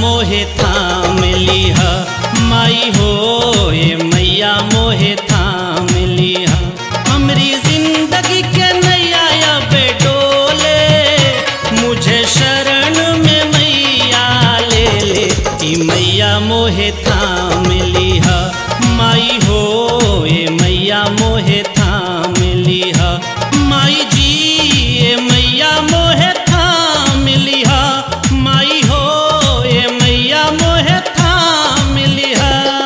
मोहे थाम लिहा माई हो ये मैया मोहे थाम लिहा हमरी जिंदगी के नैया अब डोले मुझे शरण में मैया ले ले ई मैया मोहे थाम लिहा माई हो ये मैया मोहे थाम लिहा माई जी ये मैया मोहे थाम लिहा माई हो ये मैया मोहे थाम लिहा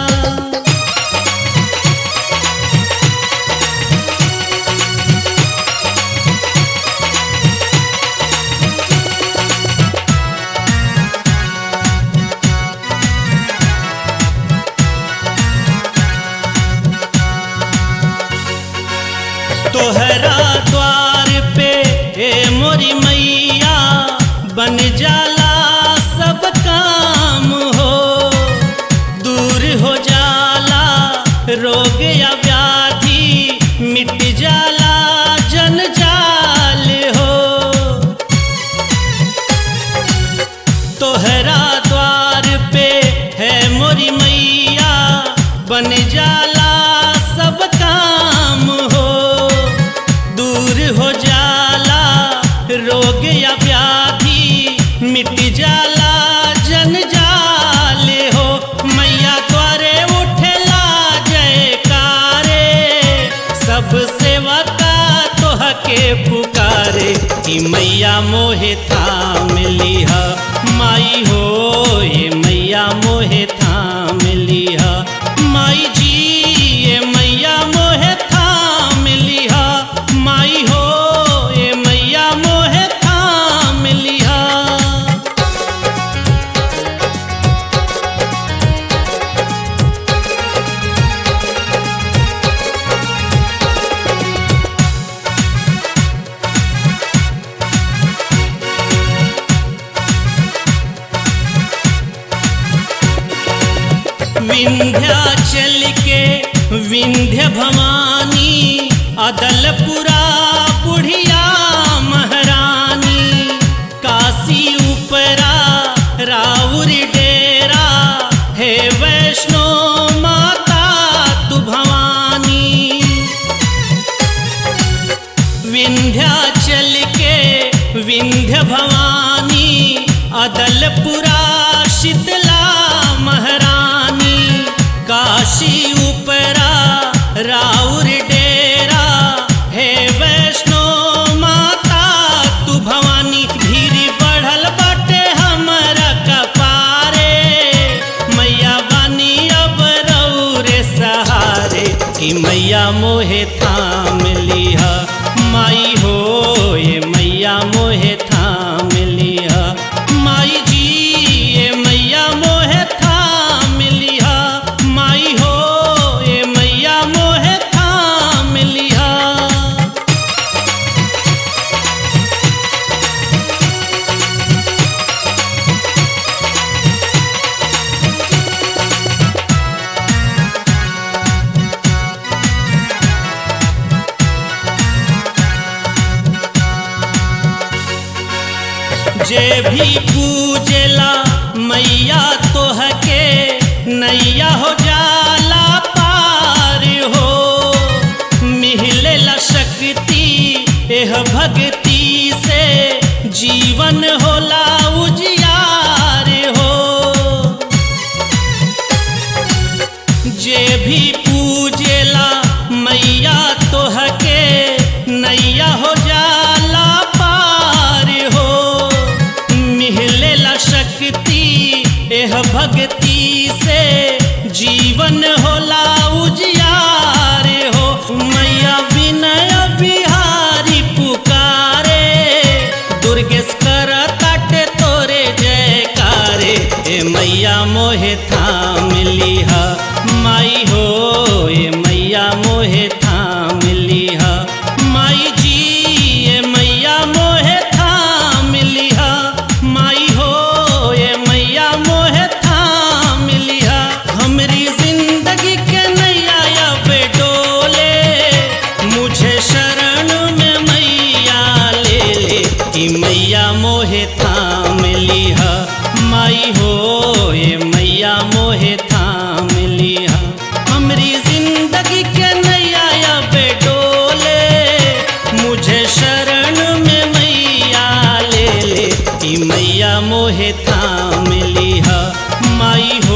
तोहरा द्वार पे ए मोरी मैया बन जाला सब काम हो दूर हो जाला रोग या व्याधि मिट जाला जंजाल हो तोहरा द्वार पे है मोरी मैया बन जाला सब काम हो दूर हो जाला रोग या व्याधि मिट जाला जंजाल हो मैया द्वारे उठला जयकारे सब सेवा का तोहके पुकारे कि मैया मोहे थाम लिहा माई हो ये मैया मोहे थाम लिहा माई जी ये मैया मोहे थाम लिहा माई हो ये मैया मोहे थाम लिहा विंध्याचल के विंध्य भवानी अदलपुरा बुढ़िया महारानी काशी उपरा राउर डेरा हे वैष्णो माता तू भवानी विंध्याचल के विंध्य भवानी अदलपुरा शीतला महारानी काशी उपरा राउर डेरा हे वैष्णो माता तू भवानी भीड़ बढ़ल बाटे हमरा कपारे मैया बानी अब रौरे सहारे कि मैया मोहे थाम लिहा माई हो ये मैया मोहे थाम लिहा माई जी ये मैया मोहे थाम लिहा माई हो ये मैया मोहे थाम लिहा जे भी पूजला मैया तोहके नैया हो जाला पार हो मिहलेला शक्ति एह भक्ति से जीवन होला उजियार हो जे भी पूजेला मैया तोहके नैया हो जाला पार हो मिहलेला शक्ति एह भक्ति से जीवन होला उजियार हो मैया विनय बिहारी पुकारे दुर्गेश कर काटे तोरे जयकारे ए मैया मोहे थाम लिहा माई हो ए मैया मोहे थाम लिहा माई जी ए मैया मोहे थाम लिहा माई हो ए मैया मोहे थाम लिहा हमरी जिंदगी के नैया अब डोले मुझे शरण में मैया ले ले कि मैया मोहे थाम लिहा माई हो हो ये मैया मोहे थाम लिया हमरी जिंदगी के नैया अब डोले मुझे शरण में मैया ले ले ई मैया मोहे थाम लिया माई हो